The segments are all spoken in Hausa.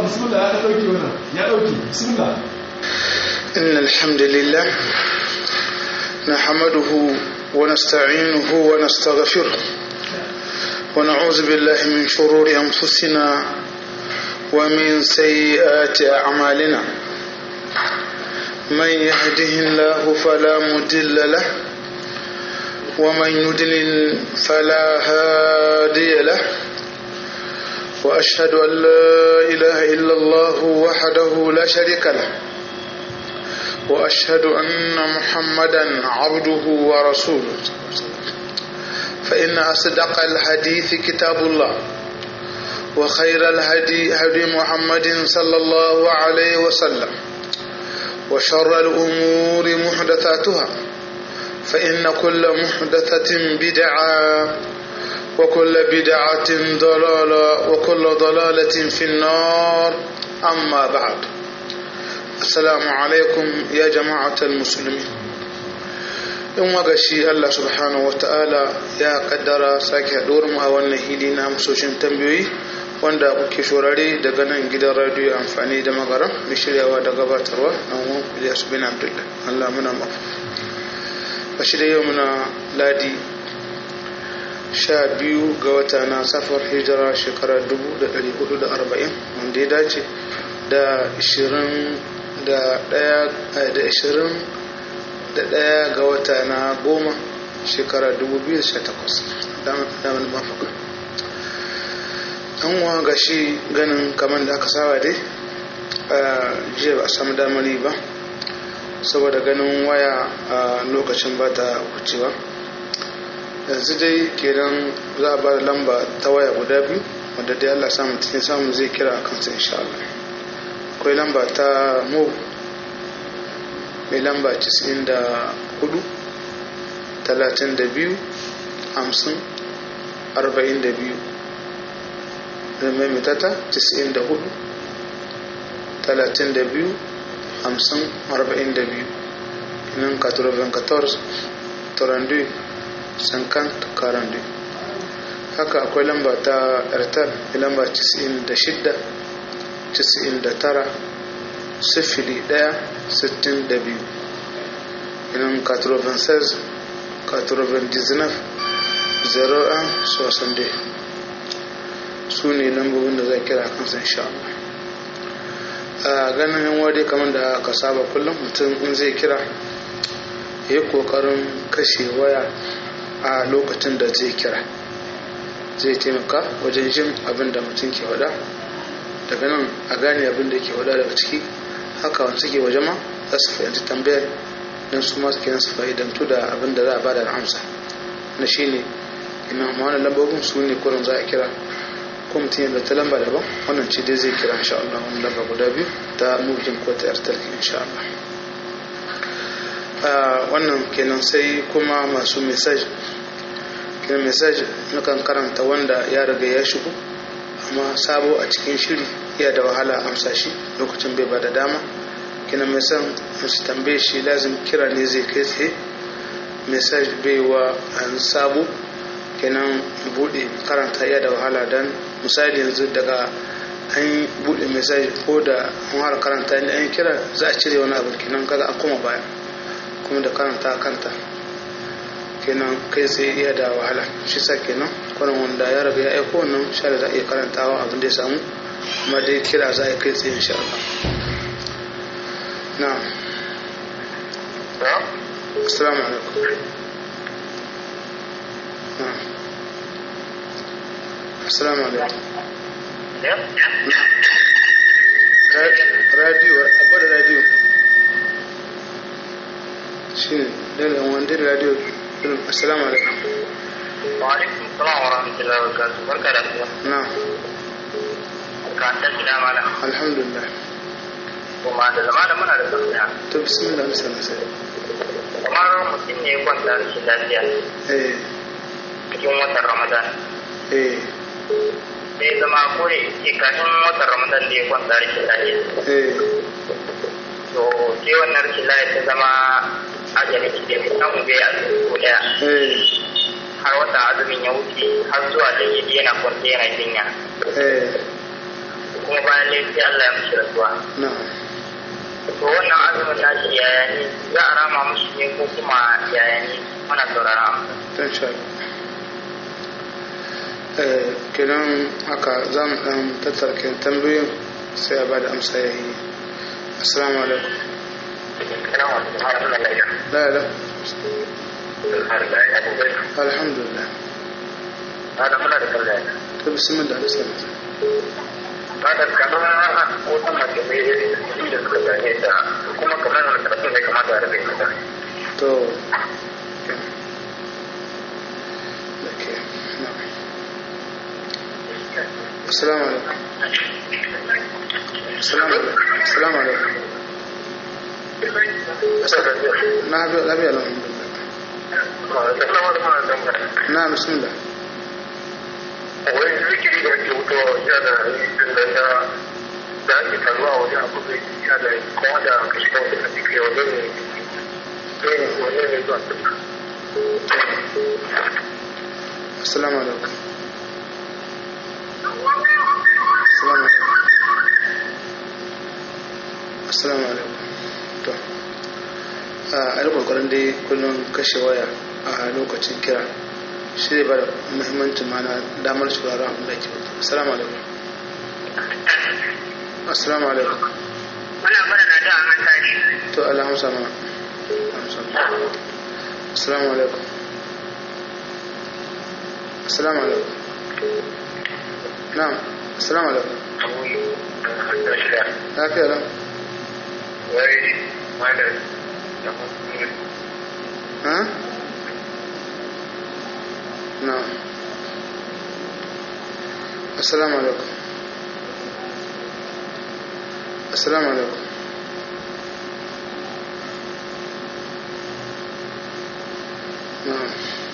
bismillah ya dauki wannan ya dauki bismillah إن الحمد لله نحمده ونستعينه ونستغفره ونعوذ بالله من شرور أنفسنا ومن سيئات أعمالنا من يهده الله فلا مضل له ومن يضلل فلا هادي له وأشهد أن لا إله إلا الله وحده لا شريك له وأشهد أن محمدا عبده ورسوله فإن أصدق الحديث كتاب الله وخير الهدي هدي محمد صلى الله عليه وسلم وشر الأمور محدثاتها فإن كل محدثة بدعة وكل بدعة ضلالة وكل ضلالة في النار أما بعد السلام عليكم يا جماعة المسلمين in waga shi Allah subhanahu wa ta'ala ya kaddara sake haɗuwar mu a wannan hili na amsoshin tambayoyi wanda kuke shorare daga nan gidan radiyo amfani da magara mai shiryawa da gabatarwa na wani Ilyas bin Abdullah Allah muna mafi a shirya yau muna ladi sha biyu ga wata na safar hijira shekarar 1440 wanda ya dace da 20 da ɗaya da ɗaya ga wata na goma shekara 2018 damar mafaka an wa ga shi ganin kamar da aka saba dai a jiya ba a samu damari ba saboda ganin waya a lokacin ba ta wucewa yanzu dai kenan za a ba da lamba ta waya guda biyu wadda dai allah samun cikin samun zai kira a kansa insha Allah akwai lamba ta mo mai lamba 94 32 50 42 da mai mitata 94 32 50 42 nan 94 32 50 42 haka akwai lamba ta airtel lamba 96 99 sifili ɗaya sittin da biyu inan 96 99 01 soixante su ne lambobin da zai kira kansa insha Allah a ganin yan wade kamar da aka saba kullum mutum in zai kira ya yi kokarin kashe waya a lokacin da zai kira zai taimaka wajen jin abin da mutum ke wada daga nan a gane abin da ke wada daga ciki haka wani suke waje ma za su fahimci tambayar don su masu kenan su fa'idantu da abin da za a bada da amsa na shi ne ina amma wani lambobin su ne kurin za a kira ko mutum yadda ta lamba daban wannan ce dai zai kira insha Allah wani lamba guda biyu ta mulkin ko ta yartar insha Allah wannan kenan sai kuma masu message kenan message nukan karanta wanda ya riga ya shigo amma sabo a cikin shiri iya da wahala amsa shi lokacin bai bada dama kina mai son su tambaye shi lazim kira ne zai kai tsaye message bai wa an sabo kenan bude karanta iya da wahala dan misali yanzu daga an bude message ko da an har karanta ne an kira za a cire wani abu kenan kaga an koma baya kuma da karanta kanta kenan kai tsaye iya da wahala shi sa kenan kwanan wanda ya raga ya aiko wannan sha da za a iya karantawa abin da ya samu kuma dai kira za a kai tsaye insha Allah na assalamu alaikum na assalamu alaikum radio a gwada radio shi ne daga wanda radio assalamu alaikum wa alaikum salam wa rahmatullahi wa barakatuh barka da zuwa na ka ta gida mala alhamdulillah kuma da zama da muna da tafiya to bismillah na sana sai kamar mutum ne ya kwanta rashin lafiya eh cikin watan ramadan eh sai zama kore ke kafin watan ramadan da ya kwanta rashin lafiya eh to sai wannan rashin lafiya ta zama ajali ki da samu bai a ko daya eh har wata azumin ya wuce har zuwa da yi yana kwanta yana jinya eh kuma bayan laifi Allah ya mishi rasuwa na'am to wannan azumin nashi yaya ne za a rama mushi ne ko kuma yaya ne muna sauraron amsa don sha eh kenan haka za mu dan tattara kenan tambayoyin sai a bada amsa ya yi assalamu alaikum la la alhamdulillah Ada muna da kallon to bismillah bismillah Bada kamar wata mace mai da suka zane ta kuma kamar wani karatu ne kamata a rage mata. to okay na'am assalamu alaikum assalamu alaikum assalamu alaikum na lafiya alhamdulillah na bismillah Wani zikiri da ake wutowa wajen da rikin da na da ake taruwa wajen abu da ya da kuma da kashi da wajen da ke wajen ne ne wajen ne zuwa duk. assalamu alaikum assalamu alaikum assalamu alaikum to a yi kokarin dai kullum kashe waya a lokacin kira shi ne ba da muhimmancin mana damar shugaba abin da ke wuta assalamu alaikum assalamu alaikum Muna mana na da mutane. to Allah hamsa mana hamsa mana assalamu alaikum assalamu alaikum na'am assalamu alaikum lafiya lau Wai malam da ha na'am assalamu alaikum assalamu alaikum na'am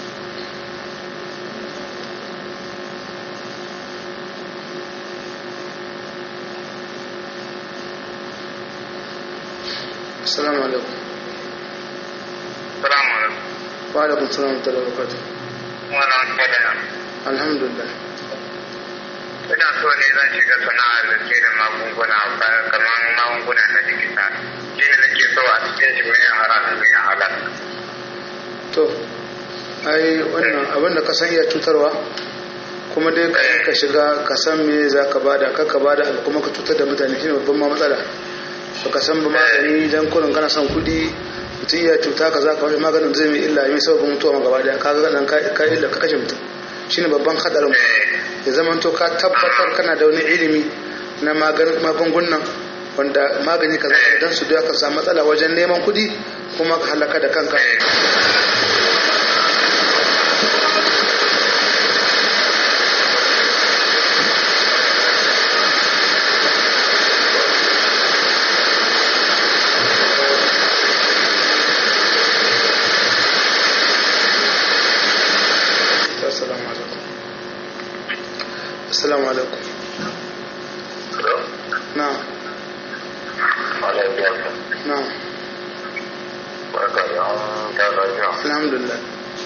assalamu alaikum Salamu alaikum. wa alaikum salam wa rahmatullahi wa barakatuh Wannan magana. alhamdulillah Ina so ne zan shiga sana'ar da ke da magunguna ba- kamar magunguna na likita. Shi ne nake so a cikin shi mai haram mai halal. to ai wannan abin da ka san iya cutarwa kuma dai ka ka shiga ka san me za ka bada ka ka bada abu kuma ka cutar da mutane shine babban ma matsala ba ka san ba magani dan kullum kana son kuɗi mutum iya cuta ka za ka wani maganin zai mai illa mai sababin mutuwa ma gaba daya ka ga nan ka ka illa ka kashe mutum shine babban hadarin ya zama to ka tabbatar kana da wani ilimi na maganin magungunan wanda magani ka zaka dan su da ka samu matsala wajen neman kuɗi kuma ka halaka da kanka assalamu alaikum assalamu alaikum na'am na'am alhamdulillah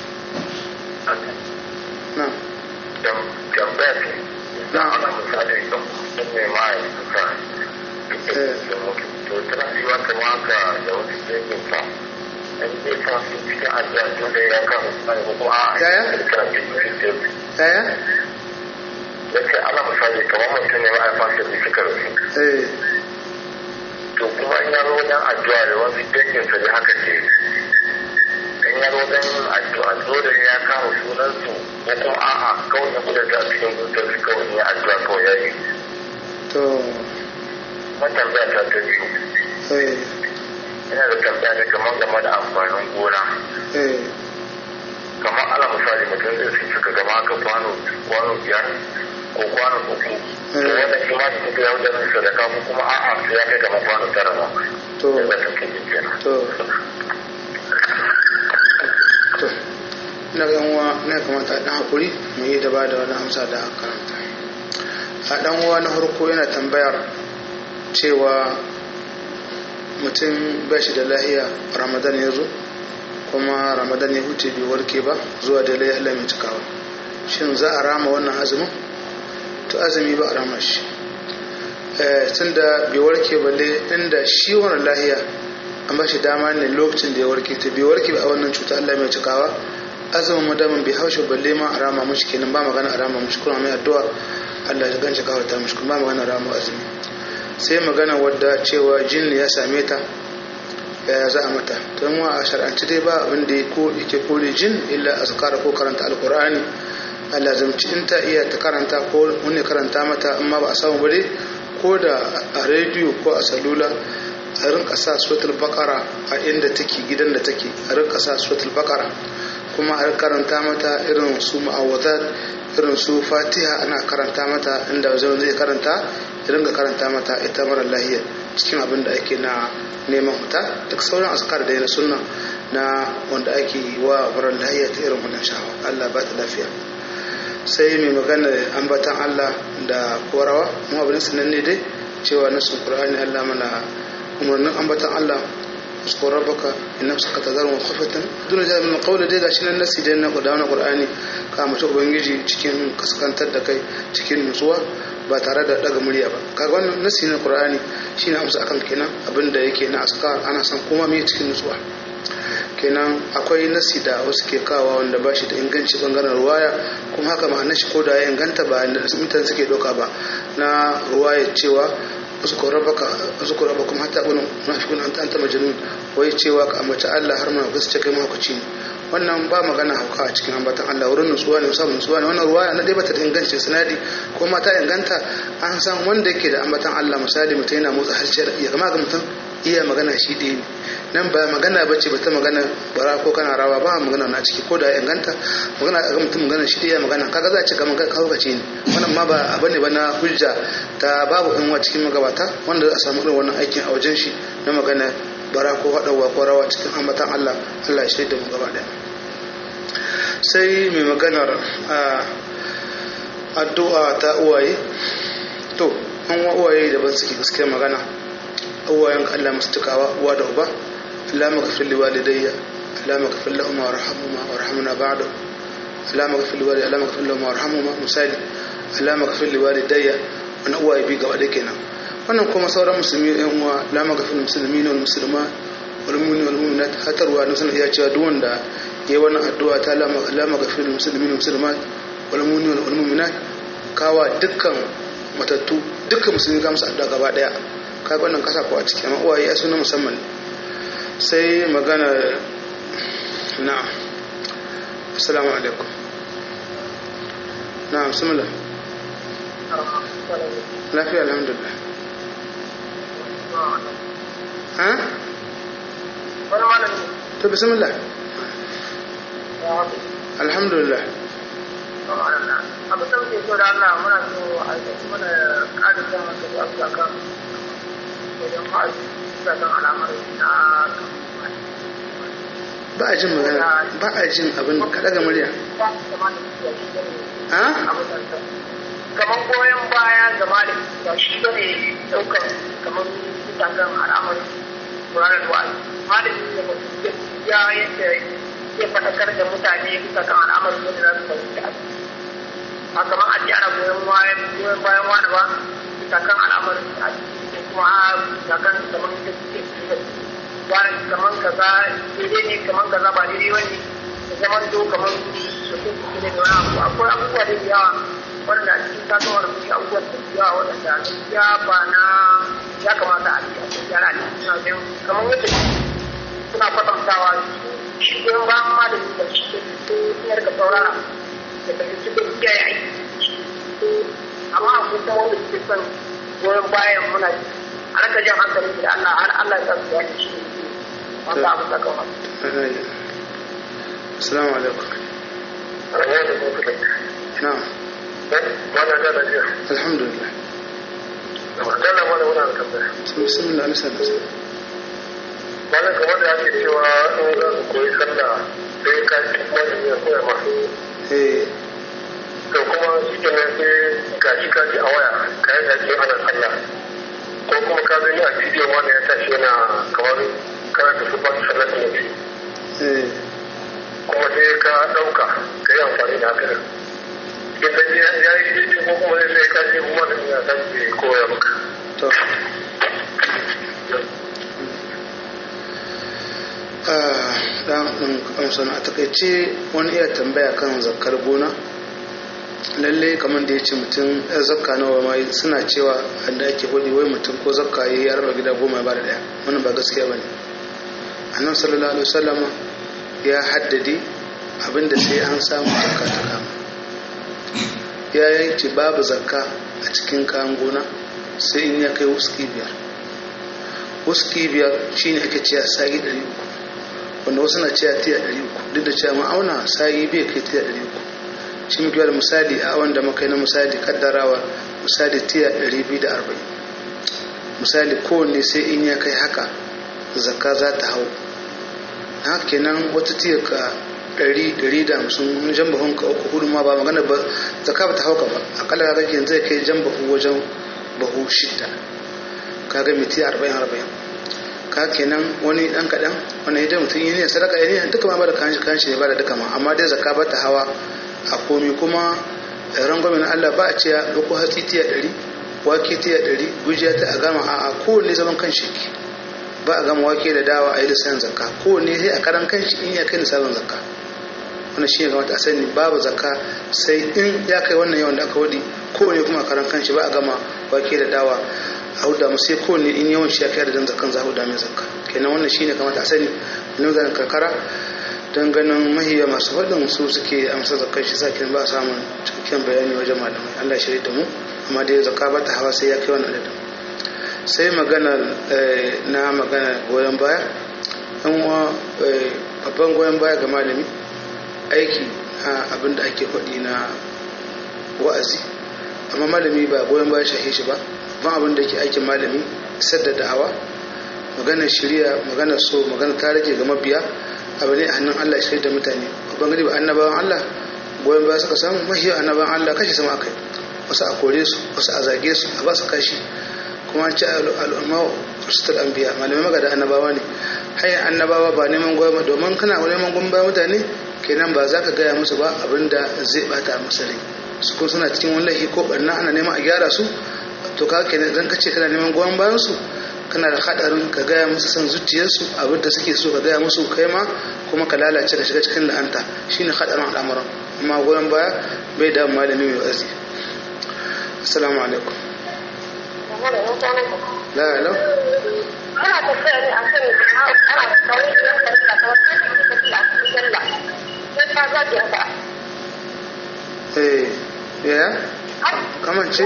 na'am tambaya ce Na. ana misali don sun ne ma'aikata Eh. to tana yiwa kama haka da wasu jirgin sa in zai sa su cikin addu'a tun da ya kama misali ko kuma a Yaya? yaya ya ce ana misali kamar mutum ne ma'aikansa da suka rasu eh to kuma in ya zo wajen addu'a da wasu danginsa da haka ce in ya zo wajen addu'a dole ya kama sunansu ko kuma a'a kawai ya kuda da cikin zuciyarsu kawai ya addu'a kawai ya yi to matambaya ta ta biyu eh ina da tambaya ne kamar game da amfanin gona eh kamar ala misali mutum zai su suka gama haka kwano kwano biyar ko kwano uku to wanda shi ma su kuka yawon da sadaka ko kuma a'a su ya kai kamar kwano tara ba to da za ta kai kenan to to ina ga uwa ne kamata a dan hakuri mu yi da ba da wani amsa da aka karanta a dan uwa na farko yana tambayar cewa mutum ba shi da lahiya ramadan ya zo kuma ramadan ya huce bai warke ba zuwa da lahiya mai cikawa shin za a rama wannan azumin to azumi ba a rama shi tun da bai warke balle inda shi wani lahiya an ba shi dama ne lokacin da ya warke ta bai warke a wannan cuta Allah mai cikawa azumin madamin bai haushe balle ma a rama mushi kenan ba magana a rama mushi kuma mai addu'a Allah ya ganci kawar ta mushi kuma ba magana rama azumi sai magana wadda cewa jin ya same ta ya za a mata to mu a shar'anci dai ba abin da yake kore jin illa azkara ko karanta alqur'ani Allah zamci in ta iya ta karanta ko wani karanta mata amma ba a samu ba dai ko da a rediyo ko a salula a rinka sa suratul baqara a inda take gidan da take a rinka sa suratul baqara kuma a karanta mata irin su ma'awadat irin su fatiha ana karanta mata inda zai zai karanta ya ringa karanta mata ita mara lahiya cikin abin da ake na neman huta duk sauran askar da na sunna na wanda ake wa mara lahiya ta irin wannan shawa Allah ba ta lafiya sai mai magana ambatan Allah da korawa mu abin sananne dai cewa nasu Qur'ani Allah mana umarnin ambatan Allah uskun rabbaka inna saka tazarun khafatan duna jami'in min qawli dai gashi nan nasi dai na Qur'ani Qur'ani ka mace ubangiji cikin kaskantar da kai cikin nutsuwa ba tare da daga murya ba kaga wannan nasi na Qur'ani shine amsa akan kenan abinda yake na askar ana son kuma mai cikin nutsuwa kenan akwai nasi da wasu ke kawa wanda ba shi da inganci bangaren ruwaya kuma haka ma'anar shi ko da ya inganta ba da mutane suke doka ba na ruwaya cewa uzkur rabbaka uzkur rabbakum hatta kunu munafiqun anta anta majnun wai cewa ka amince Allah har ma gaske kai mahaukaci ne wannan ba magana hauka a cikin ambatan Allah wurin nutsuwa ne musamman nutsuwa ne wannan ruwaya na dai bata da inganci sanadi ko ma ta inganta an san wanda yake da ambatan Allah misali mutum yana motsa harshe ya kama ga mutum iya magana shi ɗaya ne nan ba magana bace ba ta magana bara ko kana rawa ba magana na ciki ko da ya inganta magana ga mutum magana shi ɗaya magana kaga za a ce kamar kawkace ne wannan ma ba abu ne ba na hujja ta babu in cikin magabata wanda za a samu irin wannan aikin a wajen shi na magana bara ko haɗawa ko rawa cikin ambatan Allah Allah ya shaida mu gaba ɗaya sai mai maganar addu'a ta uwaye to an wa uwaye daban suke gaskiya magana uwayen Allah musu tukawa uwa da uba Allah maghfir li walidayya Allah maghfir lahum warhamhuma warhamna ba'da Allah maghfir li walidayya Allah maghfir lahum warhamhuma misali Allah maghfir li walidayya wannan uwaye bi gaba da kenan wannan kuma sauran musulmi ɗan uwa Allah maghfir lil muslimin wal muslimat wal mu'minin wal mu'minat hatarwa ne sanin ya cewa duk wanda yayi wannan addu'a ta Allah maghfir lil muslimin wal muslimat wal mu'minin wal mu'minat kawa dukkan matattu dukkan musulmi ga musu addu'a gaba daya kaga wannan kasa ko a ciki amma uwaye ya suna musamman sai magana na'am assalamu alaikum na'am bismillah lafiya alhamdulillah ha wani malami to bismillah alhamdulillah abin da muke so da Allah muna so a yi mana ƙarin jan hankali a bisa kan wajen ma'aji bisa kan al'amari na ba a jin magana ba a jin abin ka daga murya ha kamar goyon baya ga malami ba shi ba ne ɗaukar kamar bisa kan al'amari ranar wa'azi malami da mutum ya yadda ya faɗakar da mutane bisa kan al'amarin yadda za su fahimci abu ba kamar a ce ana goyon bayan goyon bayan wani ba bisa kan al'amarin da ko kuma bisa kan kamar da suke da wani kamar kaza daidai ne kamar kaza ba daidai wani da zaman to kamar su ke su ne da wani abu akwai abubuwa da yawa wanda a cikin tasowar mutum abubuwan da yawa waɗanda gaskiya ba na ya kamata a ce a cikin yara ne suna jin kamar yadda suna kwatantawa shi goyon bayan ma da su da shi ne ka saurara da fahimci da kiyaye aiki amma a kuma wanda suke son goyon bayan muna a raka jan hankali da Allah har Allah ya san su ya shi wanda abu ta kawo assalamu alaikum na'am Mana da lafiya. alhamdulillah Dalla mana muna da tambaya. bismillah nasa nasa Mana kamar da ake cewa in za su koyi sallah sai ka ci wani ya koya ma. eh To kuma shi ke nan sai ga shi ka ji a waya ka yi ake ana sallah. Ko kuma ka gani a bidiyo wanda ya tashi yana kamar karanta su ba su sallah da nabi. eh Kuma sai ka ɗauka ka yi amfani da haka. Idan ya yi daidai ko kuma sai ka ji kuma da ya tashi koya maka. to dan amsa a takaice wani iya tambaya kan zakar gona lalle kamar da ya ce mutum ya zakka nawa ma suna cewa da ake hudu wai mutum ko zakka ya yi raba gida goma ya ba da daya wannan ba gaskiya ba ne annan sallallahu alaihi wasallama ya haddade abinda sai an samu zakka ta kama ya yanke babu zakka a cikin kayan gona sai in ya kai wuski biyar wuski biyar shine ake cewa sa'i ɗari uku wanda wasu na cewa tiya ɗari uku duk da cewa ma'auna sa'i bai kai tiya ɗari uku shi muke da misali a wanda muka yi na misali kaddarawa misali tiya ɗari biyu da arba'in misali kowanne sai in ya kai haka zakka za ta hau na haka kenan wata tiya ka ɗari ɗari da hamsin wani jan bahun ka uku hudu ma ba magana ba zakka ba ta hauka ba akalla ka yanzu zai kai jan bahu wajen bahu shidda kaga mai tiya arba'in arba'in ka kenan wani dan kaɗan wani idan mutum yi ne sadaka ya ne duka ma ba da kanshi kanshi ne ba da duka ma amma dai zakka ba ta hawa a komi kuma rangwamin Allah ba a ce ya ɗauko hatsi tiya ɗari wake tiya ɗari gujiya ta a gama a kowanne zaman kanshi ba a gama wake da dawa a yi lissayin zakka kowanne sai a karan kanshi in ya kai nisabin zakka wannan shi ne kamata a sani babu zakka sai in ya kai wannan yawan da aka wadi kowanne kuma a karan kanshi ba a gama wake da dawa a huda mu sai kowanne in yawan shi ya kai da dan zakkan za a huda mai zakka kenan wannan shi ne kamata a sani wani zanen karkara don ganin mahiya masu faɗin su suke amsa zakar shi sakin ba samun cikakken bayani wajen malamai Allah shirya da mu amma dai zakka ba ta hawa sai ya kai wani adadin sai magana na magana goyon baya an wa babban goyon baya ga malami aiki na abin da ake faɗi na wa'azi amma malami ba goyon baya shahe shi ba ban abin da ke aikin malami isar da da'awa magana shirya magana so magana ta rage ga mabiya abu ne a hannun Allah ya shirya da mutane babban gani ba annabawan Allah goyon baya suka samu mahiyar annabawan Allah kashi sama akai wasu a kore su wasu a zage su a ba su kashi kuma an ce al'umma wasu anbiya malamai magada annabawa ne hanyar annabawa ba neman goyon ba domin kana neman goyon baya mutane kenan ba za ka gaya musu ba abin da zai bata musu rai su ko suna cikin wani laifi ko barna ana neman a gyara su to ka kenan idan ka ce kana neman goyon bayan su kana da hadarin ka gaya musu san zuciyarsu abin da suke so ka gaya musu kai ma kuma ka lalace ka shiga cikin la'anta shine hadarin al'amuran amma goyon baya bai da malami mai wazi assalamu alaikum la la ana tafiya ne a kan ana kawai da yanka da kawai da tafiya a cikin sallah sai ka zaɓi haka eh ya kamar ce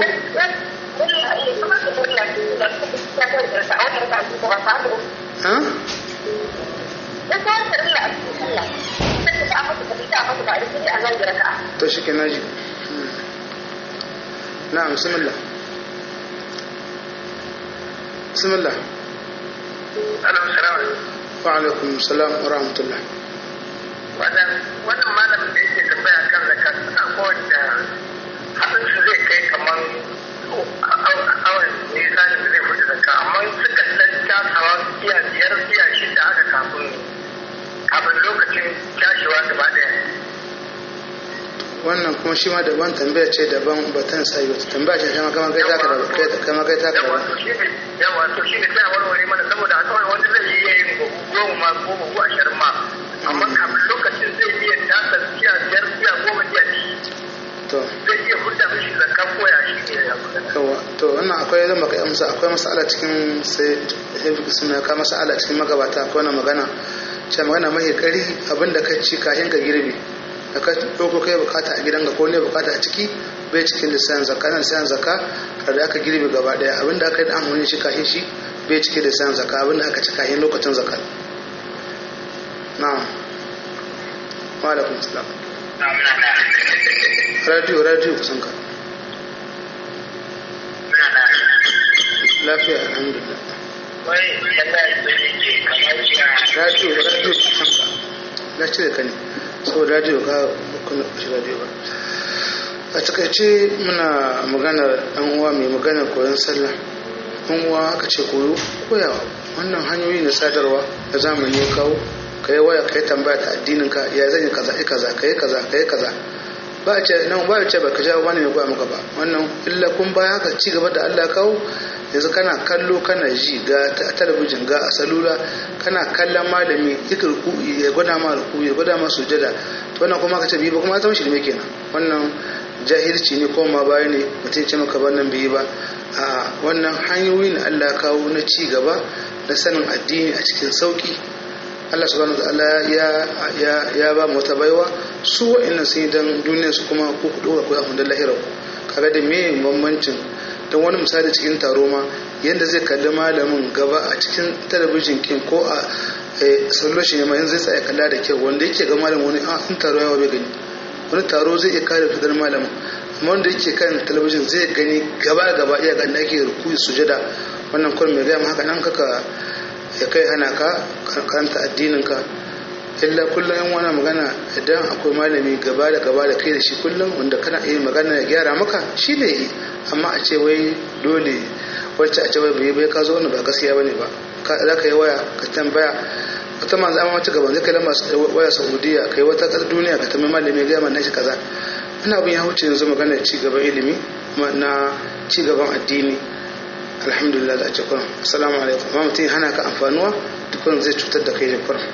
ha to shi ke naji na bismillah bismillah wa alaikum salam wa rahmatullah wannan malamin da yake tambaya kan zakat akwai da haɗin su zai kai kamar awon nisanin da zai fita zakka amma suka lanta sawa iya biyar iya shida aka kafin kafin lokacin cashewa gaba ɗaya wannan kuma shi ma daban tambaya ce daban batan sai wata tambaya ce kama kama kai taka da kai kama kai taka yawa da to shi ne yawa to shi ne sai a warware mana saboda a kawai wanda zai iya yin buhu goma ma ko buhu ashirin ma amma kafin lokacin zai iya tasa iya biyar iya goma iya ci to zai iya hudda mishi zakka koya shi ne ya magana yawa to wannan akwai zan baka amsa akwai masala cikin sai hefik suna ka masala cikin magabata akwai wannan magana ce magana mai kari abinda ka ci kafin ka girbe da ka ɗauko kai bukata a gidanka ko ne bukata a ciki bai cikin lissanin zakka na lissanin zakka har da aka girbe gaba daya abinda aka yi da amfani shi kafin shi bai cikin lissanin zakka abinda aka ci kafin lokacin zakka na'am wa alaikum salam radio radio kusan ka lafiya alhamdulillah wai tambaya da yake kamar cewa radio radio kusan ka na cire ka ne saboda radio ka kuna kushi radio ba a takaice muna magana dan uwa mai magana koyon sallah dan uwa aka ce koyo koyawa wannan hanyoyi na sadarwa da zamani ya kawo ka yi waya ka yi tambaya ta addinin ka ya zan yi kaza yi kaza ka yi kaza ka yi kaza ba a ce nan ba a ce ba ka jawo wani mai koya maka ba wannan illa kun baya haka ci gaba da Allah kawo yanzu kana kallo kana ji ga talabijin ga a salula kana kallon malami yake ruku'i ya gwada ma ruku'i ya gwada ma sujada to wannan kuma ka ce bi ba kuma zama shirme kenan wannan jahilci ne ko ma baya ne mutum ce maka wannan bai ba a wannan hanyoyi ne Allah ya kawo na ci gaba na sanin addini a cikin sauki Allah subhanahu wataala ya ya ya ba mu wata baiwa su wa'annan sun yi dan duniyar su kuma ku ku dora ku abin da lahirar ku kaga da me bambancin dan wani misali cikin taro ma yanda zai kalli malamin gaba a cikin talabijin kin ko a solution ne ma yanzu zai tsaya kalla da kyau wanda yake ga malamin wani a in taro yawa bai gani wani taro zai iya kare fitar malamin amma wanda yake kan talabijin zai gani gaba gaba iya ga ake rukuyi sujada wannan kullum mai gaya haka nan kaka ya kai hana ka karanta addinin ka illa kullum yan wani magana idan akwai malami gaba da gaba da kai da shi kullum wanda kana iya magana ya gyara maka shi ne yi amma a ce wai dole wacce a ce wai bai bai ka zo wani ba gaskiya bane ba za ka yi waya ka tambaya wata manzo amma wata gaban zai kai masu waya saudiya kai wata ƙasar duniya ka tambayi malami ya gaya mana shi kaza ina abin ya wuce yanzu magana ci gaban ilimi na ci gaban addini alhamdulillah da ake kuran assalamu alaikum amma mutum hana ka amfanuwa dukkan zai cutar da kai da kuran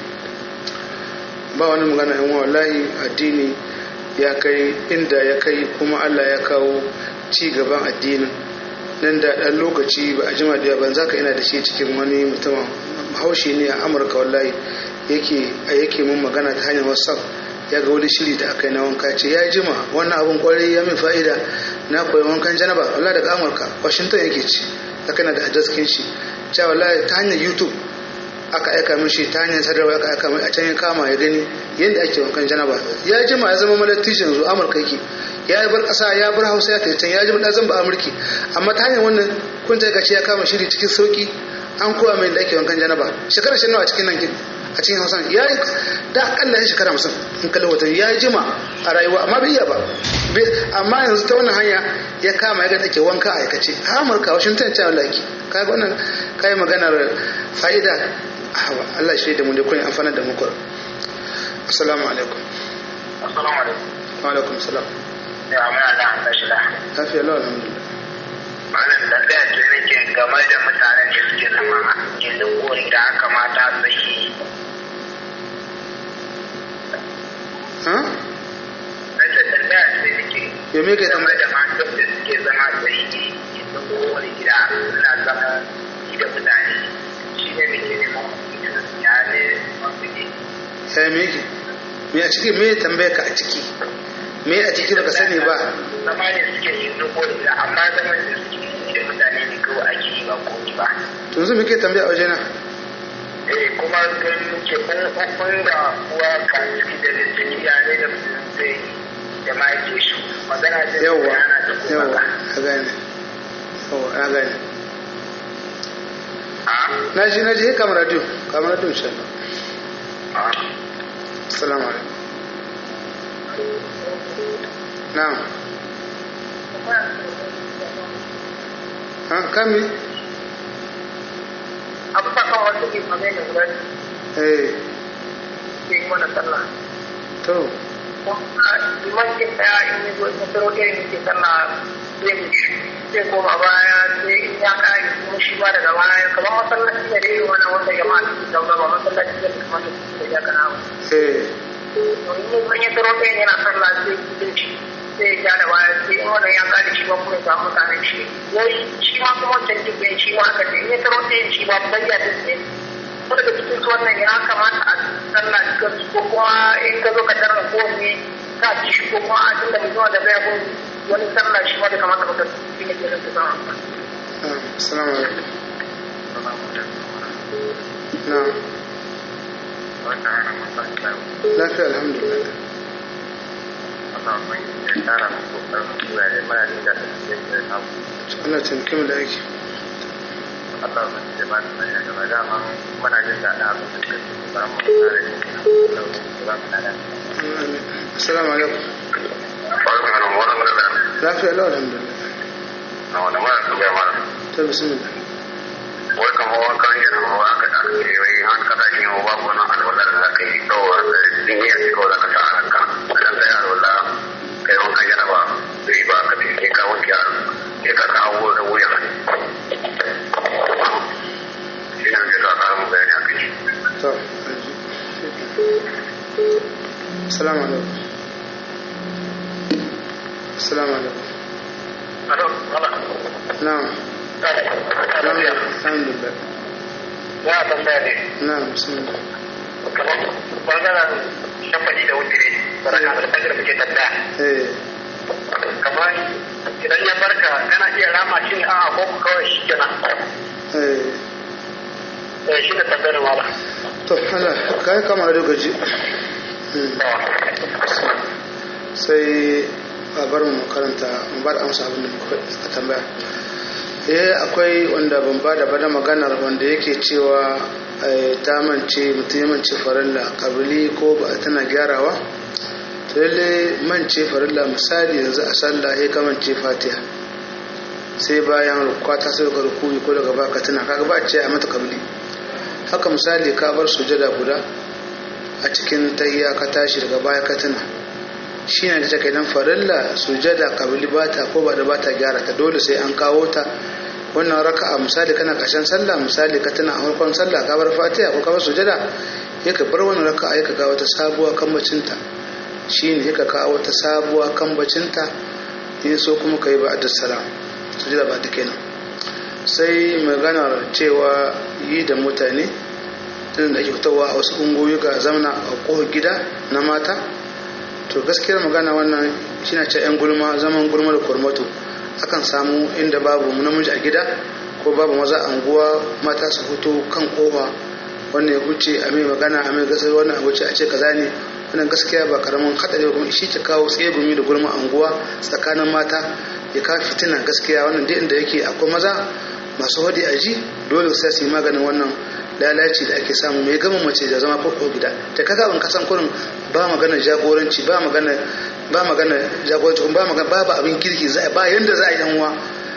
ba wani magana yan wallahi addini ya kai inda ya kai kuma allah ya kawo ci gaban addinin nan da ɗan lokaci ba a jima da ban za ka ina da shi cikin wani mutumin haushi ne a amurka wallahi yake a yake mun magana ta hanyar whatsapp ya ga wani shiri da aka yi na wanka ce ya jima wannan abin kwarai ya min fa'ida na koyi wankan janaba wallahi daga amurka washington yake ci haka na da adreskin shi cewa wallahi ta hanyar youtube aka aika min shi ta hanyar sadarwa aka aika min a can ya kama ya gani yadda ake wankan janaba ya jima ya zama malattishin yanzu amurka yake ya bar kasa ya bar hausa ya tafi can ya ji da zan ba amurki amma ta hanyar wannan kun ta gaci ya kama shiri cikin sauki an koya mai da ake wankan janaba shekara shi nawa cikin nan kin a cikin hausa ya yi da akalla ya shekara musamman in kalli watan ya jima a rayuwa amma bai iya ba amma yanzu ta wannan hanya ya kama ya ga take wanka a aikace a amurka washington ta laki kaga wannan kai maganar fa'ida hawa Allah shi da mu da kun amfana da mu kur assalamu alaikum assalamu alaikum wa alaikum salam ya mana da an tashi da lafiya lau alhamdulillah malam da da ce nake game da mutanen da suke zama yanzu kori da aka mata sai ha Nake tambaya ce nake ya me kai game tambaya da matan da suke zama sai yanzu kori gida suna zama shi da mutane shi ne nake neman ya ne mafi ya me yake me a ciki me tambaya ka a ciki me a ciki baka sani ba zama ne suke yin zubo da amma zaman da suke yi da mutane ne kawai ake yi ba komi ba to yanzu me kai tambaya a wajena eh kuma ganin ke kun kun da kuwa ka ciki da ciki ya ne da mutum zai da ma yake shi magana da yawwa yana da kuma yawwa ba a gane yawwa a gane a na ji na ji ya kama radio kama radio insha Allah a assalamu alaikum na'am ha kami abu ta kan wasu ke kame da guda eh ke yi mana sallah to kuma limancin daya in yi zo in tsaro ɗaya ne ke sallah zai mishi zai koma baya sai in ya kare kuma shi ba daga baya kamar masallaci ne da irin wannan wanda jama'a su zauna ba masallaci ne da kamar da ya kana ba eh to in yi ya tsaro ɗaya yana sallah sai bin shi sai ya ja da baya sai in wannan ya kare shi ba kuma ya samu mutane shi wai shi ma kuma wancan dubbe shi ma haka ne in ya tsaro ɗaya shi ma bayya da ne ko daga cikin su wannan ya kamata a sallah cikin su ko kuma in ka zo ka tarra ko ne ka ci shi ko kuma a tunda mutum da bai gun wani sallah shi ma da kamata ka shi ne ke nan ta zama na'am assalamu alaikum na'am wannan ana mafarka lafiya alhamdulillah Allah mai ya tara mu kokarin zuwa da mana da da da samu Allah taimake mu da aiki Allah mai da ba da ya gaba da ma muna jin daɗin abin da ke ba mu tare da ba mu da amin assalamu alaikum Wannan wannan wannan lafiya lau alhamdulillah na wannan wannan su ga mana to bismillah wai kamar wankan yana mawa aka da ke wai an kada shi yau babu wani alwala da zaka yi kawai da niyya ce kawai zaka sa a ranka idan kai alwala kai wankan yana ba zai ba ka ce ka wanke sai ka kawo da wuya assalamu alaikum assalamu alaikum Alo, ala. na'am na'am Ya, alhamdulillah ya tambaya ne. na'am bismillah Kamar bangaren shafaɗi da wutiri, baraka da fajr muke tambaya. eh Kamar idan ya barka kana iya rama shi ne a'a ko kawai shi kenan. eh Eh, shi ne tambayar mala. to Allah kai kama da gaji Hmm. sai a bar mu karanta mu ba da amsa abin da muka tambaya eh akwai wanda ban ba da bada maganar wanda yake cewa eh, ta mance mutum ya mance farilla kabili ko ba tana gyarawa to lalle mance farilla misali yanzu a sallah ya ka mance fatiha sai bayan rukwa ta sai ka rukuyi ko daga baka tana kaga ba a ce a mata kabili haka misali ka bar sujada guda a cikin tahiya ka tashi daga baya ka tuna shi ne ta kai dan farilla sujada kabili bata ko ba da bata gyara ta dole sai an kawo ta wannan raka'a misali kana ƙarshen sallah misali ka tuna a farkon sallah ka bar fatiha ko ka bar sujada ya ka bar wannan raka'a ya ka kawo ta sabuwa kan bacinta shi ne ya ka kawo ta sabuwa kan bacinta in so kuma ka yi ba da salam sujada ba ta kenan sai maganar cewa yi da mutane tun da ake fitowa a wasu ungoyi ga zamana a kohar gida na mata to gaskiyar magana wannan shi na ce 'yan gulma zaman gulma da kurmato akan samu inda babu namiji a gida ko babu maza a unguwa mata su fito kan kofa wannan ya huce a mai magana a mai gasar wannan a wuce a ce kaza ne wannan gaskiya ba karamin hadari ba kuma shi ke kawo tsegumi da gulma a unguwa tsakanin mata ya kawo fitina gaskiya wannan duk inda yake akwai maza masu wadi a ji dole sai su yi maganin wannan lalaci da ake samu mai gama mace da zama farko gida ta kaga ban kasan kurin ba magana jagoranci ba magana ba magana jagoranci ba magana babu abin kirki za ba yanda za a yi uwa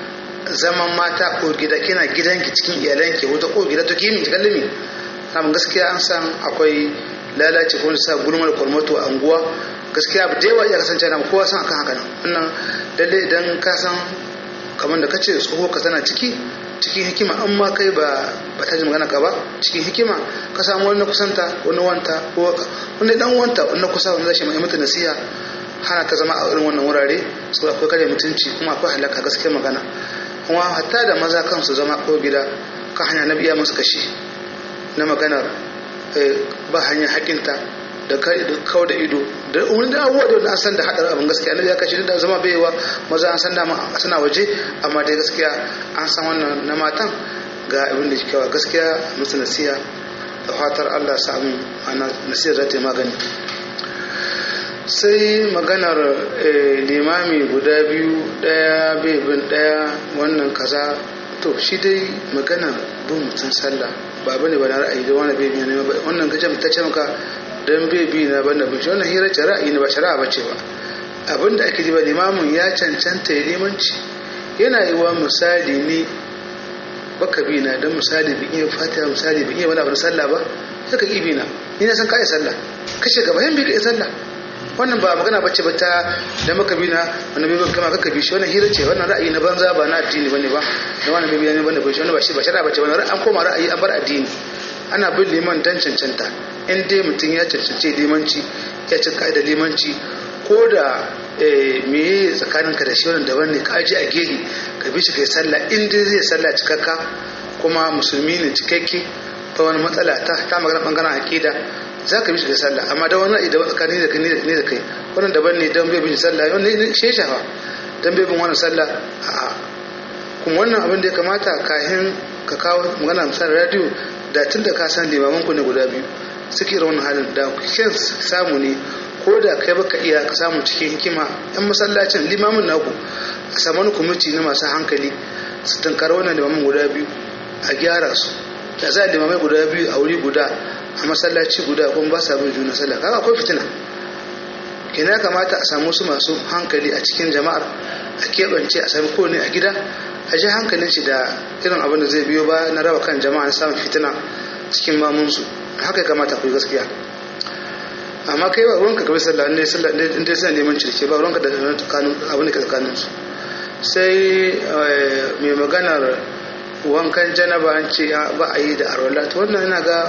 zaman mata ko gida kina gidanki cikin iyalanki wata ko gida to kimi kallimi amma gaskiya an san akwai lalaci ko sa gulmar kwalmato a unguwa gaskiya da yawa ya kasance na kowa san akan haka nan wannan lalle idan ka san kamar da kace tsoho ka tana ciki cikin hikima an ma kai ba ba ta ji magana ka ba cikin hikima ka samu wani kusanta wani wanta ko wani dan wanta wani kusa wani zai mai mata nasiha hana ta zama a irin wannan wurare saboda akwai kare mutunci kuma akwai halaka gaskiya magana kuma hatta da maza kansu zama ko gida ka hanya na biya musu kashi na maganar ba hanyar hakinta da kawo da ido da wani da abubuwa da an san da haɗar abin gaskiya na ya kashi da zama baiwa maza an san dama suna waje amma dai gaskiya an san wannan na matan ga abin da kyawa gaskiya musu nasiya da fatar allah samu ana nasiyar za ta yi magani sai maganar limami guda biyu ɗaya bin ɗaya wannan kaza to shi dai maganar bin mutum sallah ba bane ba na ra'ayi da wani bai ne wannan gajen ta ce maka dan bai bi na banda bin shi wannan hira ce ra'ayi ne ba shari'a bace ba abinda ake ji ba limamin ya cancanta ya limanci yana yi wa misali ne baka bi na dan misali bi iya fatiha misali bi iya wani abu na sallah ba sai ka bi na ni na san ka yi sallah kashe gaba yan bi ka yi sallah wannan ba magana bace ba ta da maka bi na wani bai kama kaka bi shi wannan hira ce wannan ra'ayi na banza ba na addini bane ba da wannan bai ne bane ba shi wannan ba shi ba shari'a bace wannan an koma ra'ayi an bar addini ana bin liman dan cancanta in dai mutum ya cancance limanci ya ci da limanci ko da me tsakanin ka da shi wannan daban ne ka aje a gehe ka bi shi kai sallah in dai zai sallah cikakka kuma musulmi ne cikakke ta wani matsala ta ta magana bangaren aqida za ka bi shi da sallah amma da wani idan tsakanin da kai ne da kai wannan daban ne dan bai bin sallah wannan ne shi shafa dan bai bin wannan sallah a kuma wannan abin da ya kamata kahin ka kawo magana misal radio da tun da ka san limaman ku ne guda biyu suke irin wannan halin da kyan samu ne ko da kai baka iya ka samu cikin hikima yan masallacin limamin naku a samu wani kwamiti na masu hankali su tankara wannan limaman guda biyu a gyara su da za a limamai guda biyu a wuri guda a masallaci guda kuma ba sa bin juna sallah kaga akwai fitina kina ya kamata a samu su masu hankali a cikin jama'ar a keɓance a sami kowane a gida a ji hankalin shi da irin abin da zai biyo ba na raba kan jama'a na samun fitina cikin mamunsu haka ya kamata ku gaskiya amma kai ba ruwanka kawai sallah inda sallah inda suna neman cirke ba ruwanka da abin da ke tsakanin su sai mai maganar wankan janaba an ce ba a yi da arwala to wannan yana ga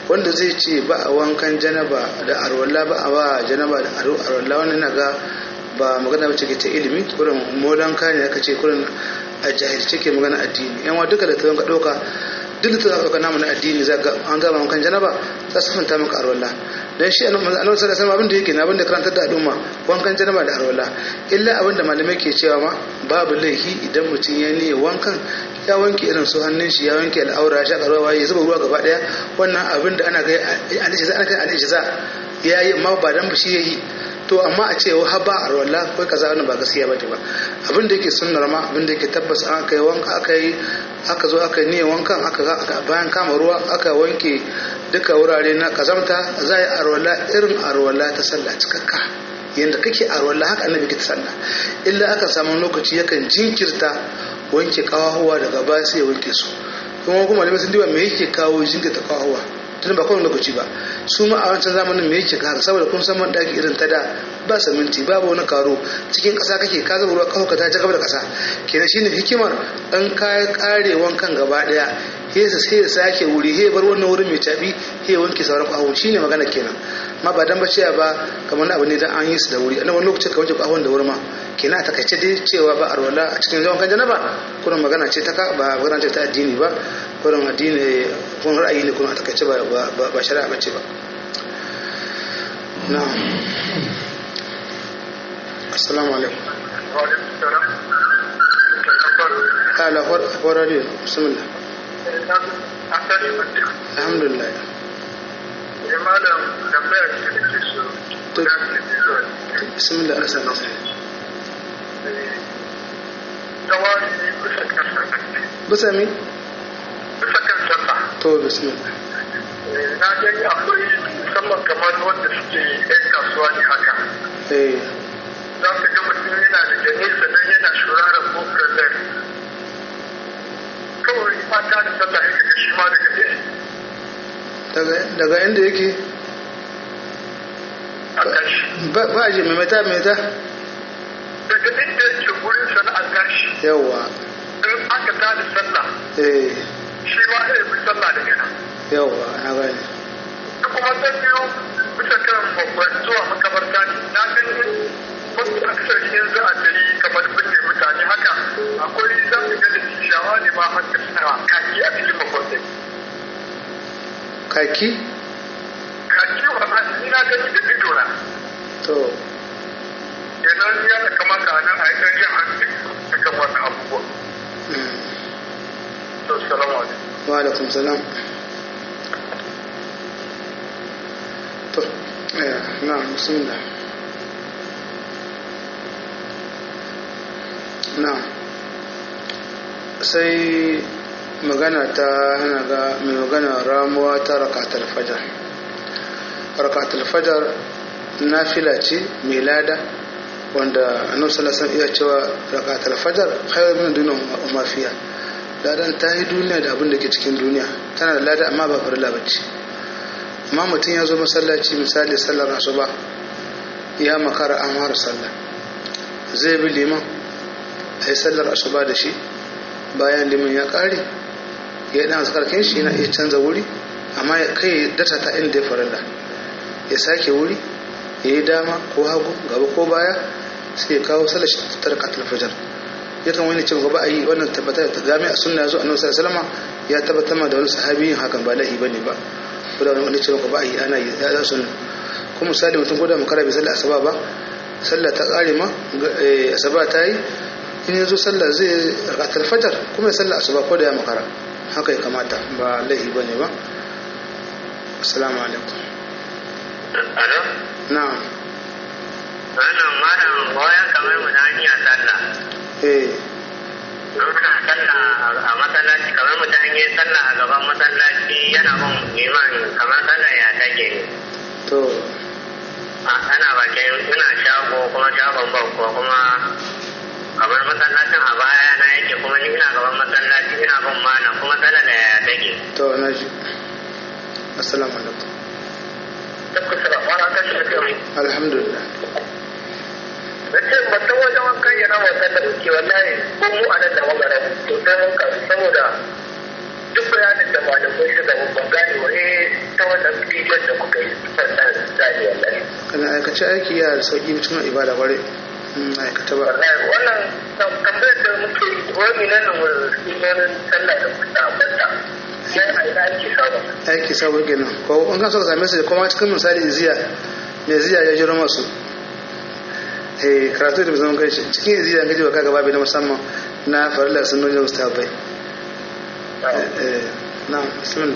wanda zai ce ba a wankan janaba da arwalla ba a ba janaba da arwalla wani na ga ba magana wacce ke ta ilimi kurin molan kane aka ce kurin a jahilce ke magana addini yan wa duka da ta ka ɗauka duk da ta ɗauka namu na addini za an gama wankan janaba za su fanta maka arwalla dan shi annabi sallallahu alaihi wasallam abin da yake na abin da karantar da al'umma wankan janaba da arwalla illa abin da malamai ke cewa ma babu laifi idan mutum ya niyyar wankan ya wanke irin su hannun shi ya wanke al'aura ya shaka ruwa ya zuba ruwa gaba daya wannan abin da ana ga alishiza ana kai alishiza ya yi amma ba dan shi yayi to amma a ce wa haba a rawalla ko kaza wannan ba gaskiya bane ba abin da yake sunnar ma abin da yake tabbas an kai wanka aka yi aka zo aka niyyar wankan aka bayan kama ruwa aka wanke duka wurare na kazamta za a yi arwala irin arwala ta sallah cikakka yadda kake arwala haka annabi ke ta sallah illa aka samu lokaci yakan jinkirta wanke kawahuwa daga baya sai ya wanke su kuma kuma malamai sun diba me yake kawo jinkirta kawahuwa tun ba kowane lokaci ba su ma a wancan zamanin me yake haka saboda kun san daki irin ta da ba saminti babu wani karo cikin ƙasa kake ka zama ruwa kawo ka ta gaba da ƙasa kenan shine hikimar an kaya kare wankan gaba daya hesa sai ya sake wuri he bar wannan wurin mai cabi he wanke sauran ƙahon shine magana kenan ma ba dan bace ba kamar abu ne dan an yi su da wuri a wani lokacin ka wanke ƙahon da wuri ma kenan a takaice dai cewa ba arwala a cikin zaman kan janaba kuma magana ce ta ka ba magana ce ta addini ba kurin addini kun ra'ayi ne kuma a takaice ba ba shari'a bace ba na'am assalamu alaikum ala for radio bismillah alhamdulillah malam tambaya ce da ke so bismillah asa nasa tawari bisa kan sallah bisa mi bisa kan sallah to bismillah na gani akwai musamman kamar wanda suke yan kasuwa ne haka eh za ka ga mutum yana da jane sannan yana shuraren kofar zai kawai fata da sallah ya kaga shi ma daga ɗaya daga daga inda yake a tashi ba ba ji mai mata mai ta daga inda yake wurin sana'ar tashi yawa in aka tada sallah eh shi ma zai fi sallah daga nan yawa na gani da kuma ta biyu bisa kan babban zuwa makabarta ne na ganin wasu aksari in za a tayi kamar binne mutane haka akwai za su ga da shawa ne ma haka suna kaki a cikin makwabtai kaki kaki wa ma ni na gani da ido na to kenan ya da kamata a nan a yi ɗan jan hankali a kan wannan abubuwa mm. to salamu alaikum wa alaikum salam to eh na bismillah na sai magana ta hana ga mai magana ramuwa ta rakatul fajar rakatul fajar nafila ce mai lada wanda annabi sallallahu alaihi wasallam iya cewa rakatul fajar khairu min dunya wa ma fiha ladan ta yi duniya da abin da ke cikin duniya tana da lada amma ba farilla bace amma mutum ya zo masallaci misali sallar asuba ya makara an fara sallah zai bi liman a yi sallar asuba da shi bayan liman ya kare ya yi dan zakarkin shi yana iya canza wuri amma ya kai data ta inda ya farilla ya sake wuri ya yi dama ko hagu gaba ko baya sai ya kawo sallar shi ta rakatul fajar yakan wani cin gaba a yi wannan tabbatar da game a sunna zo annabi sallallahu alaihi ya tabbatar ma da wani sahabi yin hakan ba lahi bane ba ko da wani cin gaba a yi ana yi da sunna kuma misali mutum ko da makara bai sallar asaba ba sallah ta kare ma asaba ta yi in ya zo sallah zai rakatar fajar kuma ya sallah asuba ko da ya makara haka ya kamata ba lahi bane ba assalamu alaikum Alo? na'am Wannan malam wayan kamar mu na hanyar sallah. eh Muna sallah a masallaci kamar mutum an yi sallah a gaban masallaci yana bin liman kamar sallah ya take ne. to A ana bakin ina shago kuma shagon ban ko kuma kamar masallacin a baya na yake kuma ni ina gaban masallaci ina bin malam kuma sallah da ya take. to na ji assalamu alaikum tabbas sala wani ta shi da kai alhamdulillah da ce mutum wajen wankan yana wasan da muke wallahi ko mu a nan da magana to sai mun kasu saboda duk bayanin da malamai su da ban gane wa eh ta wannan bidiyon da kuka yi sannan zai wallahi kana aikace aiki ya da sauki cikin ibada kware in aikata ba wallahi wannan tambayar da muke yi wani nan mu sunonin sallah da kuka ambata sai a ina ake samu aiki sabo kenan ko in kan so ka same su da kuma cikin misali ziya mai ziya ya jiro masu eh karatu da zaman kai cikin ziya gaji ba kaga babu na musamman na farilla sunnoni da mustahabai eh na bismillah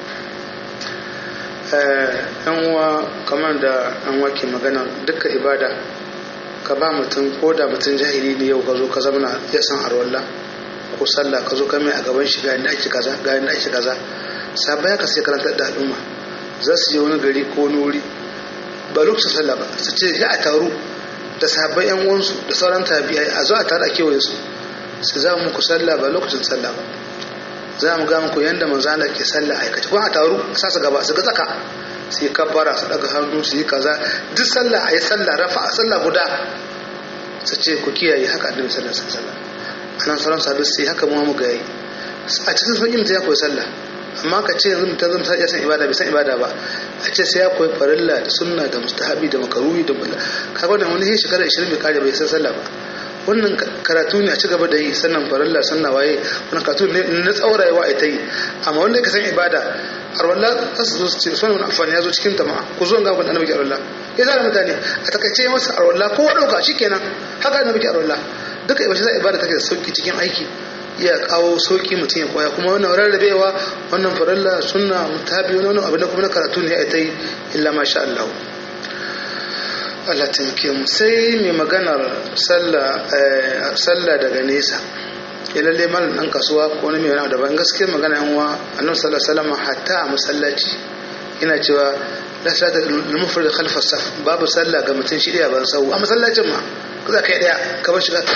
eh yan uwa kamar da an wake magana dukkan ibada ka ba mutum ko da mutum jahili ne yau ka zo ka zamana ya san arwallah ko sallah ka zo ka mai a gaban shi ga inda ake kaza ga inda ake kaza sabai ka sai karantar da al'umma za su je wani gari ko wani wuri ba lokacin sallah ba su ce ya a taru da sahabbai yan uwansu da sauran tabi'ai a zo a taru a kewaye su su za muku sallah ba lokacin sallah ba za mu ga muku yanda manzo Allah ke sallah aikace kuma a taru a sasa gaba su ga tsaka su yi kabbara su daga hannu su yi kaza duk sallah a yi sallah rafa a sallah guda su ce ku kiyaye haka annabi sallallahu alaihi wasallam anan sauran sahabbai sai haka mu mu ga yi a cikin sauƙi mutum ya koyi sallah amma ka ce yanzu mutum zama ya san ibada bai san ibada ba a ce sai ya koyi farilla da sunna da mustahabi da makaruhi da bala kaga wannan wani shekara 20 bai kare bai san sallah ba wannan karatu ne a ci gaba da yi sannan farilla sannan waye wannan karatu ne na tsaurayewa a ta yi amma wanda ka san ibada arwallah za su zo su ce sunan wani amfani ya zo cikin tama'a ku zo ga wani annabi arwallah ya zara mutane a takaice masa arwallah ko ɗauka shikenan haka annabi arwallah duka ibada ibada take da sauki cikin aiki iya kawo sauki mutum ya koya kuma wannan rarrabewa wannan farilla sunna mutabi wani abin da kuma na karatu ne a ta yi illa masha Allah Allah taimake mu sai mai maganar sallah daga nesa ya lalle malam dan kasuwa ko wani mai wani daban gaske magana yan uwa annabi sallallahu alaihi wasallam hatta a masallaci yana cewa la salata lil mufrid khalfa saf babu sallah ga mutum shi daya ban sau a masallacin ma kaza kai daya ka bar shiga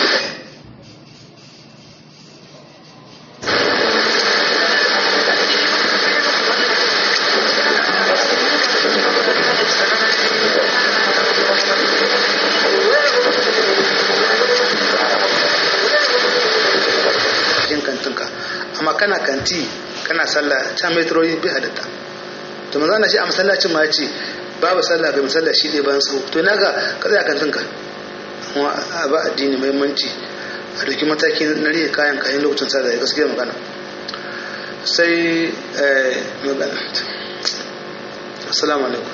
amma kana kanti kana sallah ta metroyi bi halitta to manzo Allah shi a masallacin ma yace babu sallah ga masalla shi ne ban sau to naga ka tsaya kantin ka amma a ba addini muhimmanci a doki mataki na rike kayan kayan lokacin sallah gaskiya magana sai magana assalamu alaikum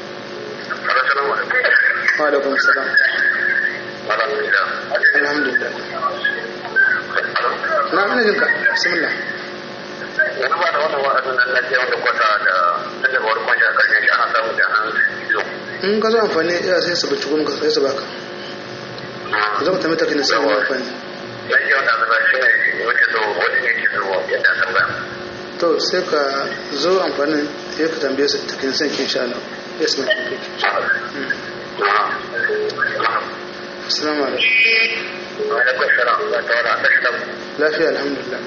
wa alaikum assalam alhamdulillah na ina jinka bismillah wani ba da wannan wa'azin nan na wanda kwata da tun daga wani kwanci a karshen shi ana samun da an zo in ka zo amfani ya sai su bici kuma ka sai su baka zo ka tamita kina sai wani amfani dan ji wanda zaba shi ne wace zo wani ne ke zo yadda san ba to sai ka zo amfanin ya ka tambaye su ta kina sai kin sha Allah yes ma kin kike assalamu alaikum wa alaikum salam wa ta'ala assalam lafiya alhamdulillah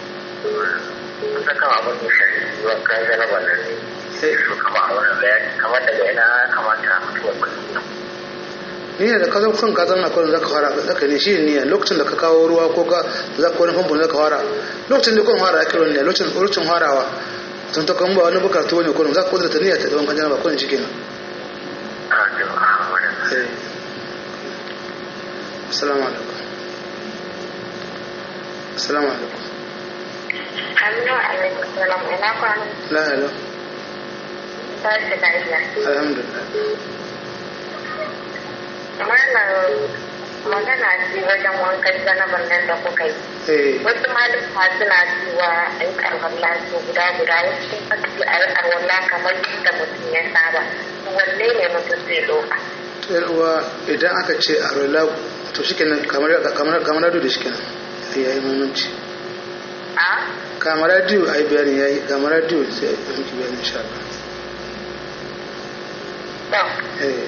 ta kama abin da shi zuwa kayan jaraba nan su kama a wani bayani kamar daga ina kamata mutuwar kullum niyya da ka zo kan ka zanna kullum zaka fara zaka ne shi niyya lokacin da ka kawo ruwa ko ka za ka wani famfo zaka fara lokacin da kun fara ake ruwan niyya lokacin lokacin farawa tun ta kan ba wani bukatu wani kullum za ka kudurta niyya ta daban kan janaba kullum shi kenan assalamu alaikum assalamu alaikum Aminu alaikum salam ina kwanan la hello tashi lafiya. alhamdulillah Malam magana ce wajen wankan janaban nan da kuka yi. eh Wasu malama suna cewa a yi arwalla su guda guda wasu sun fasu a yi arwalla kamar yadda mutum ya saba. Wanne ne mutum zai doka? yar uwa idan aka ce a rola to shikenan kamar kamar kamar radio da shikenan yayi muhimmanci A? kamar radio ai bayani yayi kamar radio sai a miki bayani insha Allah To, eh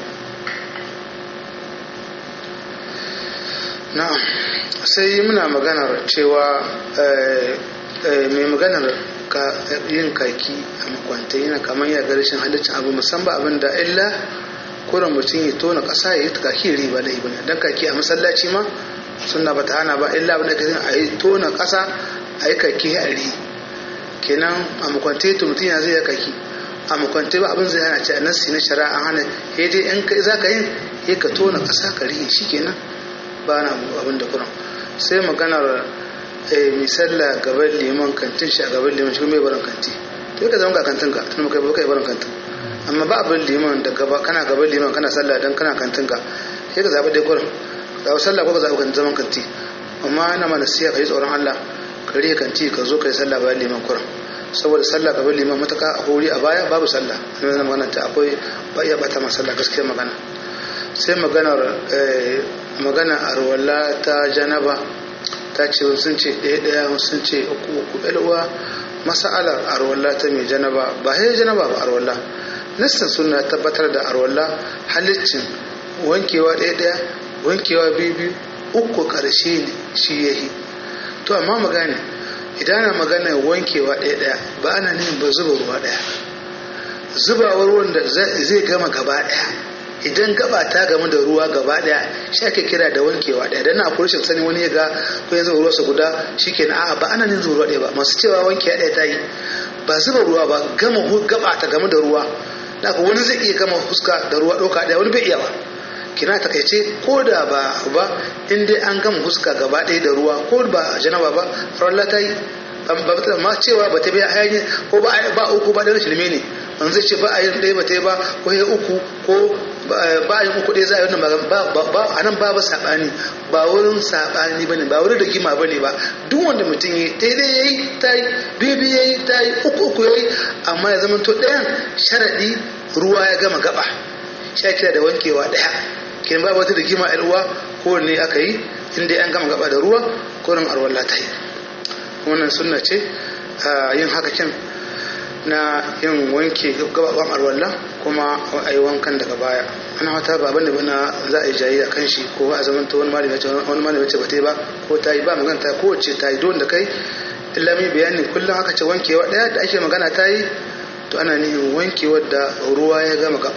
na'am sai muna maganar cewa eh, eh, mai maganar ka yin kaki a makwanta yana kamar ya ga rashin halittar abu musamman abin da illa kuran mutum ya tona ƙasa ya yi kaki riba da ibina don kaki a masallaci ma suna ba ta hana ba illa abin da ka a yi tona ƙasa a yi kaki a ri kenan a makwanta ya mutum ya zai ya kaki a makwante ba abin zai hana ce a nassi na shari'a an hana sai dai in kai za ka yin sai ka tona ƙasa ka rihe shi kenan ba na abin da kuran sai maganar mai sallah gaban liman kantin shi a gaban liman shi mai barin kanti to ka zama ga kantin ka tun kai ba kai barin kantin amma ba abin liman da gaba kana gaban liman kana sallah dan kana kantin ka sai ka zaɓi dai kuran zaɓi sallah ko ka zaɓi zaman kanti amma ina mana siya ka yi tsoron Allah ka rihe kanti ka zo ka yi sallah bayan liman kuran saboda sallah gaban liman mataka a wuri a baya babu sallah ne zama magana ta akwai ba iya bata ma sallah gaskiya magana sai maganar magana arwala ta janaba ta ce sun ce ɗaya ɗaya sun ce uku uku ɗalwa masa'alar arwala ta mai janaba ba sai janaba ba arwala nassin suna tabbatar da arwala halittin wankewa ɗaya ɗaya wankewa biyu biyu uku ƙarshe ne shi yahi to amma magana idan ana magana wankewa ɗaya ɗaya ba ana nufin ba zuba ruwa ɗaya zubawar wanda zai gama gaba ɗaya idan gaba ta gamu da ruwa gaba ɗaya shi ake kira da wankewa ɗaya dan na akwai rashin sani wani ya ga ko ya zuba ruwa guda shikenan a'a ba ana nufin zuba ruwa ɗaya ba masu cewa wankewa ɗaya ta yi ba zuba ruwa ba gama gaba ta gamu da ruwa da wani zai iya gama fuska da ruwa ɗauka ɗaya wani bai iya ba kina takaice ko da ba ba in dai an gama huska gaba ɗaya da ruwa ko ba janaba ba rawar ta yi amma cewa ba ta biya hayani ko ba ba uku ba ɗaya shirme ne an zai ce ba a yin ɗaya ba ta yi ba ko ya uku ko ba a yin uku ɗaya za a yi wannan ba a nan ba ba saɓani ba wurin saɓani ba ne ba wurin da gima ba ne ba duk wanda mutum yi daidai ya yi ta yi bibi ya yi ta yi uku uku ya yi amma ya zama to ɗayan sharaɗi ruwa ya gama gaba sha kira da wankewa ɗaya kin ba wata rigima a ruwa ko ne aka yi inda an gama gaba da ruwa ko ran arwalla ta yi wannan sunna ce yin haka kin na yin wanke gababan arwalla kuma a yi wankan daga baya ana wata ba bane bana za a yi jayi a kan shi ko a zaman ta wani malami ce wani malami ce ba ta yi ba ko ta yi ba magana ta ko ce ta yi don da kai illa mai bayani kullum aka ce wankewa daya da ake magana ta yi to ana nihin wankewar da ruwa ya gama gaba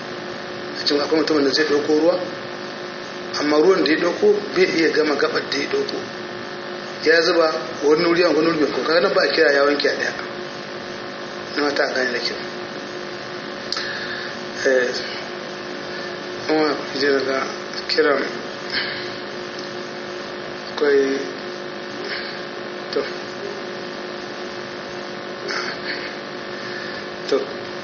a cikin akwai mutumin da zai ɗauko ruwa amma ruwan da ya ɗauko bai iya gama gabar da ya ɗauko ya zuba wani wuri a wani wuri ko kaga ba a kira ya wanke a ɗaya na mata a gane da kyau eh kuma je daga kiran akwai to to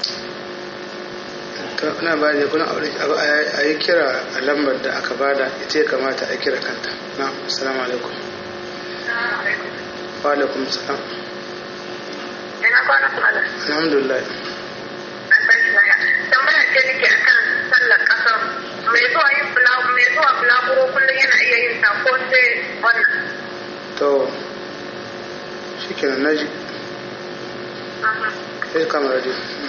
na ba da kuna a yi kira a lambar da aka bada ita ya kamata a kira kanta na assalamu alaikum wa alaikum salam Ina kwana kwana. alhamdulillah Tambaya ce nake akan sallar kasar. Mai zuwa yin bulagu, mai zuwa bulaguro kullum yana iya yin ta ko sai wannan. to shi kenan naji sai kama radio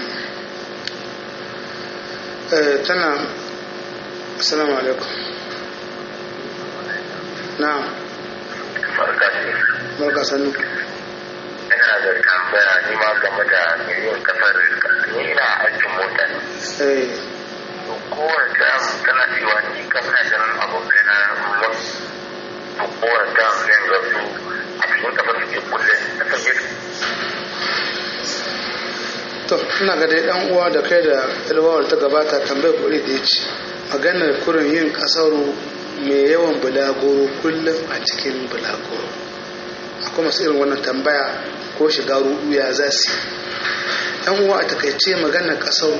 eh tana assalamu alaikum na'am Barka ce. barka sannu Ina da tambaya ni ma game da mai yin kasar ni ina aikin mota ne. eh To kowane tam tana cewa ni kan na ganin abokai na mun to kowane tam zai ga su a cikin kasar suke kulle kasar yake. to ina ga dai dan uwa da kai da ilwawar ta gabata tambayar kuɗi da ya ci maganar kurin yin kasaru mai yawan bulagoro kullum a cikin bulagoro akwai masu irin wannan tambaya ko shiga rudu ya za su yan uwa a takaice maganar kasaru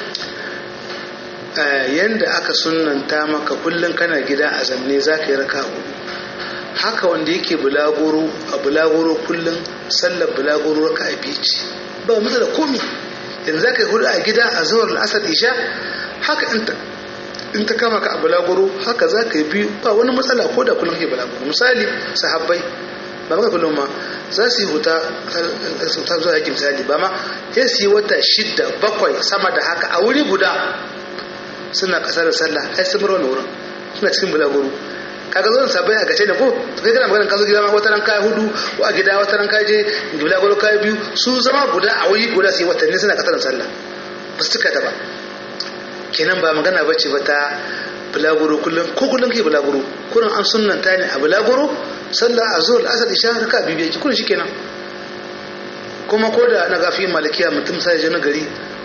yanda aka sunanta maka kullum kana gida a zamne za ka yi raka hudu haka wanda yake bulagoro a bulagoro kullum sallar bulagoro raka a bici ba mu da komi yanzu za ka yi hudu a gida a zawar al'asar isha haka in ta kama ka a bulagoro haka za ka yi biyu ba wani matsala ko da kullum ke bulagoro misali sahabbai ba maka kullum ma za su yi huta ta zuwa yake misali ba ma ya su yi wata shidda bakwai sama da haka a wuri guda suna kasar da sallah ai sun bar wani wurin suna cikin bulagoro kaga zo sabai a gace da ko to kai kana magana ka zo gida ma wata ran kai hudu ko a gida wata ran kai je gida golo kai biyu su zama guda a wuri guda sai watanni suna kasar sallah ba su cika da ba kenan ba magana bace ba ta bulaguro kullum ko kullum ke bulaguro kullum an sunnanta ne a bulaguro sallah azhar asar isha raka bibiya ki kullum shikenan kuma ko da na gafi malikiya mutum sai je na gari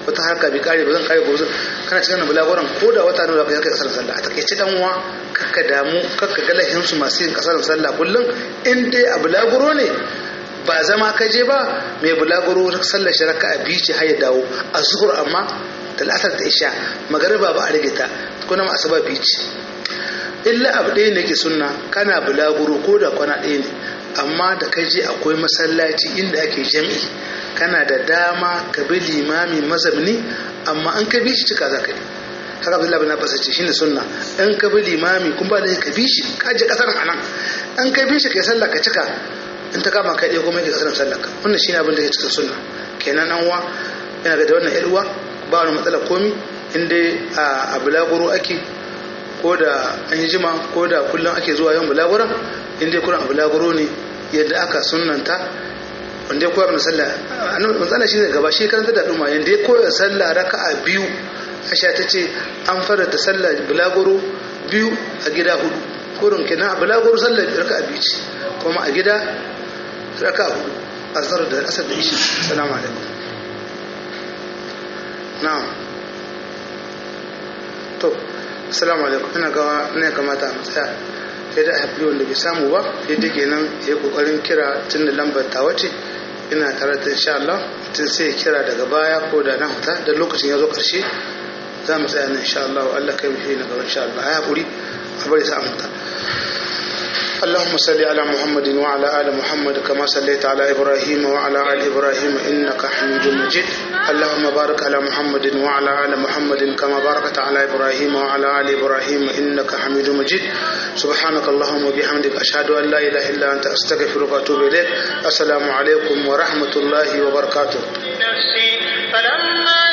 wata harka bi kare ba zan kare gobe kana cikin bulaguran ko da wata nawa kai kai kasar sallah a takaice dan uwa kakka damu kakka ga lahin su masu yin kasar sallah kullum in dai a bulaguro ne ba zama ka je ba mai bulaguro sallar shi raka'a biyu ce har ya dawo a zuhur amma da la'asar da isha magariba ba a rage ta kuma ma asuba biyu ce illa abu ɗaya ne ke sunna kana bulaguro ko da kwana ɗaya ne amma da ka je akwai masallaci inda ake jami'i kana da dama ka bi limami mazabni amma an ka bi shi cika za ka yi haka abdullahi bin abbas ce shine sunna in ka bi limami kun ba da ka bi shi ka je kasar anan an ka bi shi kai sallah ka cika in ta kama kai ɗaya kuma ka kasar sallah ka wannan shine abin da ke cikin sunna kenan an wa yana ga da wannan yar uwa ba wani matsala komi in dai a bulaguro ake ko da an yi jima ko da kullum ake zuwa yawan bulaguran in dai kuran a bulaguro ne yadda aka sunanta wanda ya koyar da sallah matsala shi ne gaba shi karanta da ɗuma yadda ya koyar sallah raka'a biyu asha ta ce an farata sallah bulaguro biyu a gida hudu kurin kenan a bulaguro sallah raka'a biyu ce kuma a gida raka'a hudu a zar da asar da ishi salamu alaikum na'am to assalamu alaikum ina ga ne kamata a matsaya sai da haifli wanda bai samu ba sai da kenan ya yi kokarin kira tun da lambar ta wace ina tare da insha Allah tun sai kira daga baya ko da na huta da lokacin ya zo karshe za mu tsaya nan insha Allah Allah kai mu shi na gaba insha Allah ya hakuri a bari sa huta اللهم صل على محمد وعلى آل محمد كما صليت على إبراهيم وعلى آل إبراهيم إنك حميد مجيد اللهم بارك على محمد وعلى آل محمد كما باركت على إبراهيم وعلى آل إبراهيم إنك حميد مجيد سبحانك اللهم وبحمدك أشهد أن لا إله إلا أنت أستغفرك وأتوب إليك السلام عليكم ورحمة الله وبركاته نفسي فلما